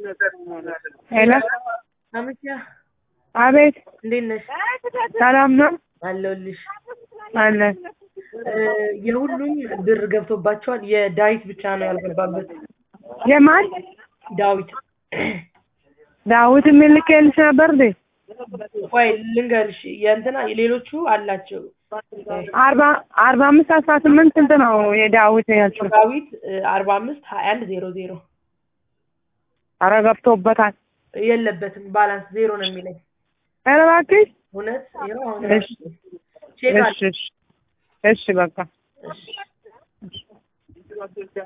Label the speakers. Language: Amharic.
Speaker 1: ሄሎ
Speaker 2: አመቻ
Speaker 1: አቤት
Speaker 2: እንዴት ነሽ?
Speaker 1: ሰላም ነው
Speaker 2: አለሁልሽ።
Speaker 1: አለ
Speaker 2: እ የሁሉም ብር ገብቶባቸዋል። የዳዊት ብቻ ነው ያልገባበት።
Speaker 1: የማን
Speaker 2: ዳዊት
Speaker 1: ዳዊት የሚልክልሽ ነበር እንዴ
Speaker 2: ቆይ ልንገርሽ፣ የእንትና የሌሎቹ አላቸው።
Speaker 1: አርባ አርባ አምስት አስራ ስምንት ስንት ነው የዳዊት ያልሽው
Speaker 2: ዳዊት አርባ አምስት ሀያ አንድ ዜሮ ዜሮ
Speaker 1: ኧረ ገብቶበታል
Speaker 2: የለበትም። ባላንስ ዜሮ ነው የሚለኝ።
Speaker 1: ኧረ እባክሽ
Speaker 2: እውነት ይኸው አሁን
Speaker 1: እሺ
Speaker 2: ቼክ
Speaker 1: እሺ እሺ እሺ በቃ
Speaker 2: እሺ